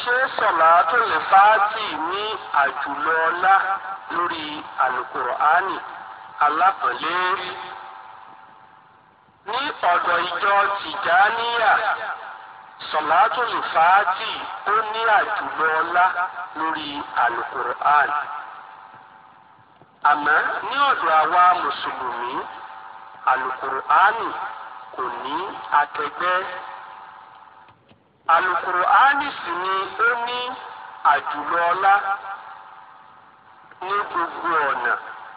ṣé sọ̀làtò lè fàátì ní àjùlọ ọlá lórí àlùkùránì alápọ̀nlé ní ọ̀dọ̀ ìjọ tìjáníyà sọ̀làtò lè fàátì ó ní àjùlọ ọlá lórí àlùkùránì àmọ́ ní ọ̀dọ̀ àwa mùsùlùmí àlùkùránì kò ní akẹgbẹ́ alukur'ani sì ni ó ní àjùlọ ọlá ní gbogbo ọ̀nà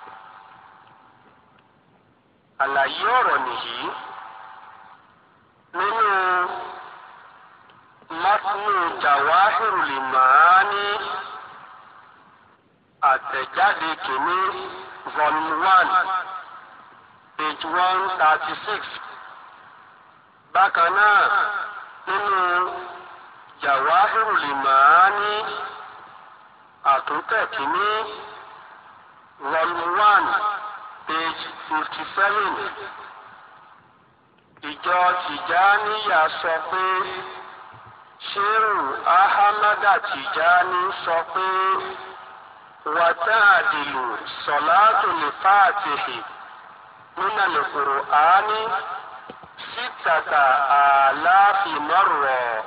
àlàyé ọ̀rọ̀ nìyí nínú matnu jawahirul maani àtẹ̀jáde kìíní volume one page one thirty six bákan náà nínú jawahirul maani àtúntẹ̀ kìíní volume one page fifty seven ìjọ tìjáníyà sọ pé ṣéèrù ahamada tìjáni sọ pé wàtáàdìlù sọ̀láàtù lè fàtìhì nínú al-Qur'ani sítàtà àláàfì mọ́rọ̀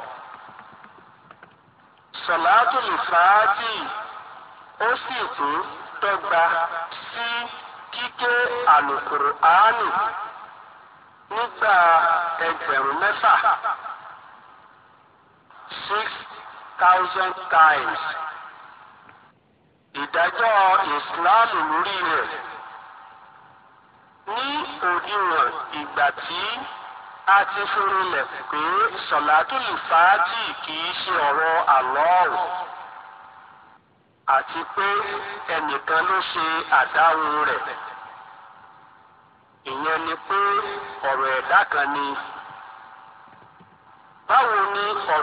sọ̀láàtù lè fàátì ó sì tún dọ́gba sí kíké àlùkùránì nígbà ẹgbẹ̀rún mẹ́fà six thousand times ìdájọ́ ìsìláàmù lórí rẹ̀ ní òdiwọ̀n ìgbà tí a ti fúnilẹ̀ pé sọ̀látùlù fàájì kìí ṣe ọ̀rọ̀ àlọ́ọ̀rù àti pé ẹnìkan ló ṣe àdáhùn rẹ̀ ìyẹn ni pé ọ̀rọ̀ ẹ̀dá kan ni báwo ni ọ̀rọ̀